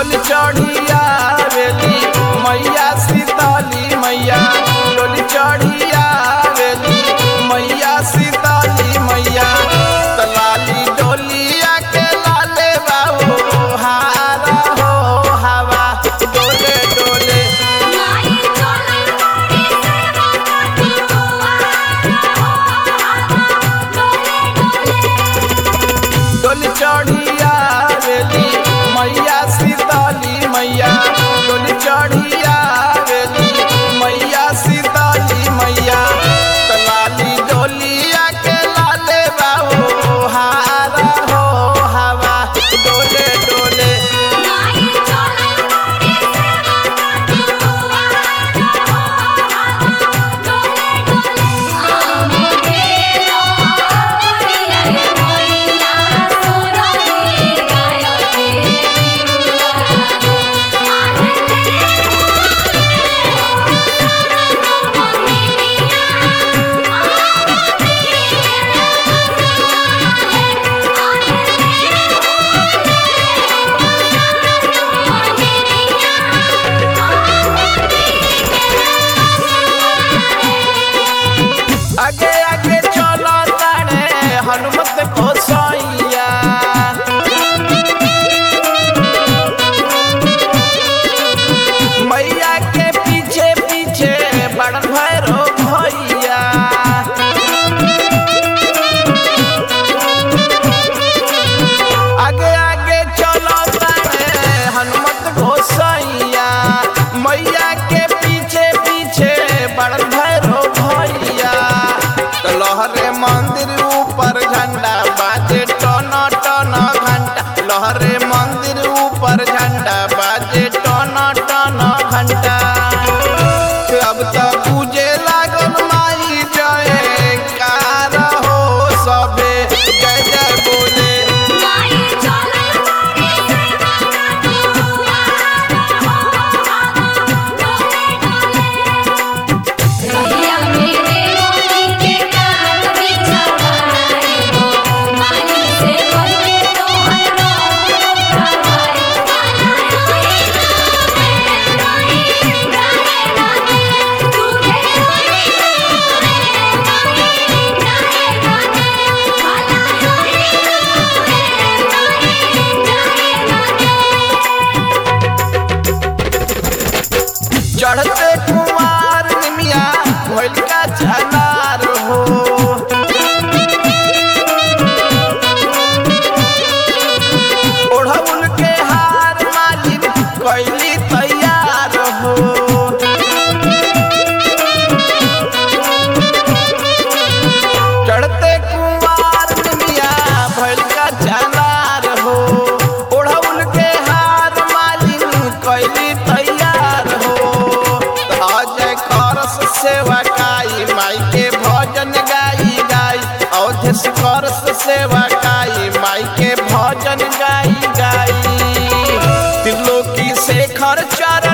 डोली चढ़िया वेली मैया सीताली मैया डोली चढ़िया वेली मैया सीताली मैया तलाली डोलिया के लाले बाबू हारा हो हवा डोले डोले माई चले मोरे सेवा काटी हुआ डोले डोले डोली चढ़िया वेली मैया सीताली मैया डोली चढ़िया वेली मैया सीताली मैया तलाली डोलिया के लाले बाबू हारा हो हवा डोले डोले माई चले मोरे सेवा काटी हुआ डोले डोले आमोगे लोरिया मोइया सोरगे गायो के आगे आगे चलो तारे हनुमत को सैया मैया के पीछे पीछे बड़ भैरो भैया आगे आगे चलो तारे हनुमत घोसैया मैया के पीछे पीछे बड़ भैरो भैया तो लहरे मंदिर ऊपर झंडा बाजे टन टन घंटा लहरे मंदिर ऊपर झंडा बाजे टन टन घंटा अब तो पूजे लागल माई जय कार हो सबे जय जय बोले माई चले मोरे सेवा काटी हुआ डोले डोले भैया मेरे मोती के कान बिछवाए हो मानी से बोले तो हर रोज उठाए माला रोई रोई गाए गाए तू के रोई रोई गाए गाए माला रोई चढ़ते कुमार निमिया भइल का झनार हो ओढ़ौल के हार मालिन कैली तैयार हो चढ़ते कुमार निमिया भइल का झनार हो ओढ़ौल के हार मालिन कैली तैयार हो अजय करस सेवा काई माई के भजन गाई गाई अवधेश करस सेवा काई माई के भजन गाई गाई त्रिलोकी शेखर चर